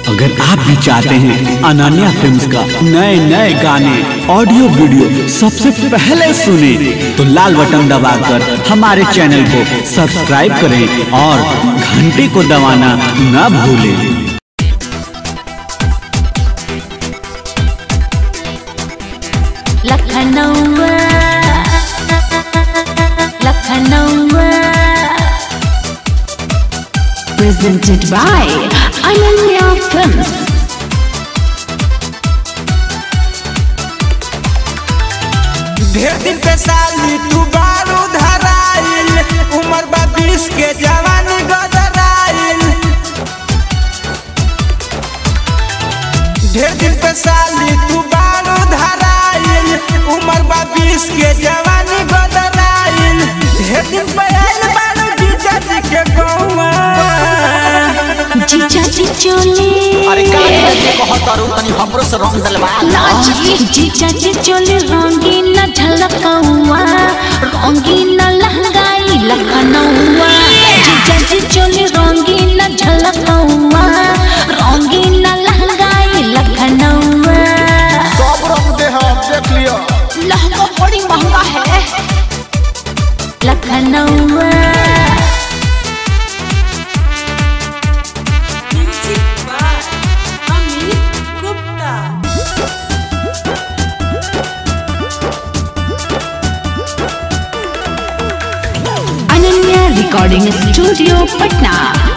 अगर आप भी चाहते हैं अनन्या फिल्म्स का नए नए गाने ऑडियो वीडियो सबसे पहले सुने तो लाल बटन दबाकर हमारे चैनल को सब्सक्राइब करें और घंटी को दबाना न भूलें Lucknow Lucknow presented by Ananya Films. ढेर दिन पे साली तू बारू धराइल उम्र बा बीस के जवानी गदराइल ढेर दिन पे साली तू बारू धराइल उम्र बा बीस के जवानी गदराइल ढेर दिन पे आइल बारू जीजा जी के गौवा जीजा जी चोले अरे का जे कहत अरु तनी हमरो से रंग दलवा नाची जीजा जी चोले रंगीन झलकौआ रंगीन लहंगाई लखनऊआ जीजा जी चोले रंगीन झलकौआ रंगीन लहंगाई लखनऊआ सब रंग दे हम देख लियो लहंगा बड़ी महंगा है लखनऊ अनन्या रिकॉर्डिंग स्टूडियो पटना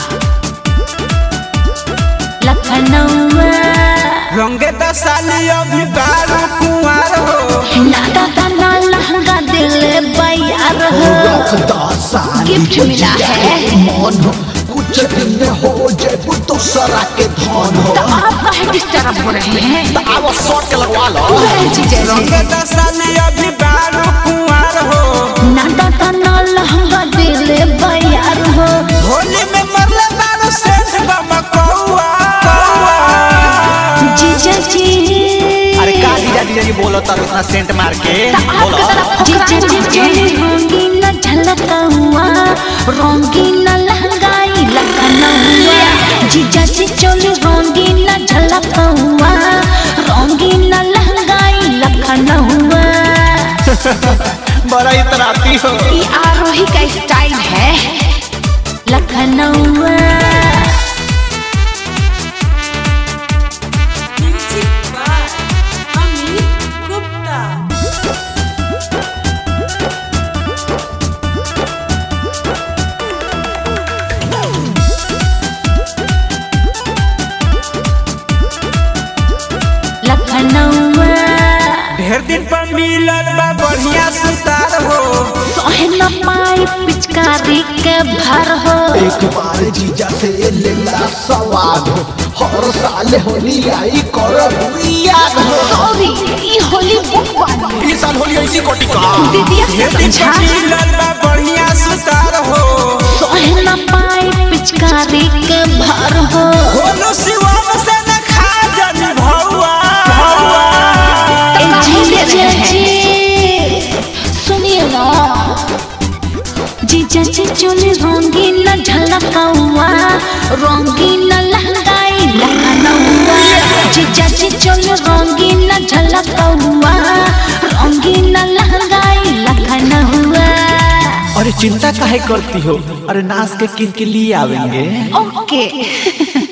लखनऊ रंगे तो साली अभी बारू कुंवार हो नादा दाना लहंगा दिल बयार हो गिफ्ट मिला है मन कुछ दिन में हो जेबू तो सरा के धन हो तो आप काहे डिस्टर्ब हो रहे हैं आवा शॉट के लगवा लो जीजा जी रंगे तो साली अभी बारू कुंवार हो नादा दाना लहंगा दिल बयार हो होली में मरले बारू सेठ बाबा कौआ जीजा जी अरे का जीजा जीजा जी बोलो तर इतना सेंट मार के बोलो जीजा जी चोली रंगीन झलकौआ रंगीन लहंगाई लखनऊआ जीजा जी चोली रंगीन झलकौआ रंगीन लहंगाई लखनऊआ बड़ा इतराती हो ये आरोही का स्टाइल है लखनऊ लखनऊ ढेर दिन पर मिलल बा बढ़िया सुतार हो सोहे न पाई पिचकारी के भर हो एक बार जीजा से लेला सवाद हो हर साल होली आई कर याद हो सॉरी ये होली बुक वाली इस साल होली ऐसी कोटी का दीदिया ढेर से दिन समझा पर मिलल बा बढ़िया सुतार हो सोहे न पाई पिचकारी के भर हो होलो शिवम से न खा जनी भौआ ए जीजा जी सुनिए ना जीजा जी चोली रंगीन झलकौआ रंगीन लहंगाई लखनऊआ जीजा जी चोली रंगीन झलकौआ रंगीन लहंगाई लखनऊआ अरे चिंता काहे करती हो अरे नाच के किन के लिए आवेंगे ओके